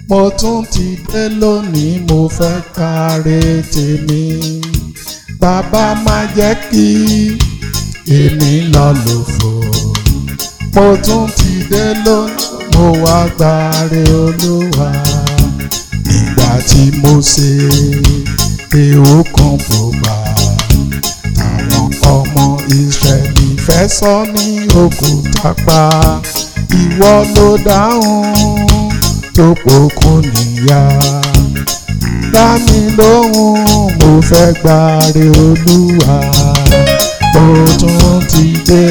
mo tún ti dé lónìí mo fẹ́ káre tèmi bàbá má jẹ́ kí èmi lọ lòfò mo tún ti dé lónìí mo wá gbáre olúwa ìgbà tí mo ṣe èèwọ̀ kan bò bá àwọn ọmọ ìsírẹ́lì fẹ́ sọ ní òkúta pa ìwọ ló dáhùn tó pokùn níyà dá mi lóhùn mo fẹ́ gbáre olúwa mo tún ti dé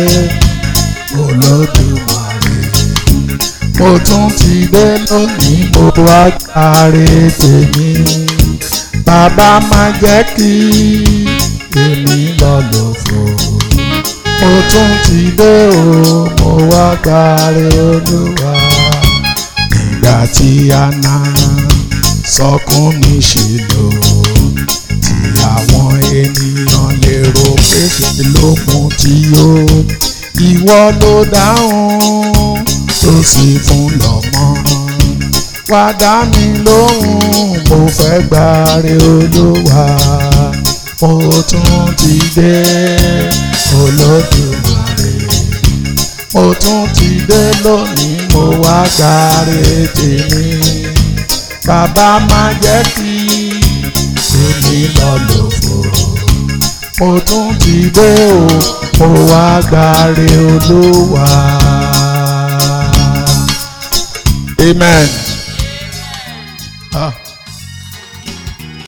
olódùmarè mo tún ti dé lónìí mo wá gbáre tèmi bàbá má jẹ́ kí èmi lọ lòfò mo tún ti dé o mo wá gbáre olúwa nígbà tí a ná sọkún ní ṣìlò tí àwọn ènìyàn lérò pé ṣe ló mú tí ó ìwọ ló dáhùn tó sì fún lọ́mọ wá dá mi lóhùn mo fẹ́ gbáre olúwa mo tún ti dé olódùmarè mo tún ti dé lónìí mo wá gbáre tèmi bàbá má jẹ́ kí èmi lọ lòfò mo tún ti dé o mo wá gbáre olúwa. amen.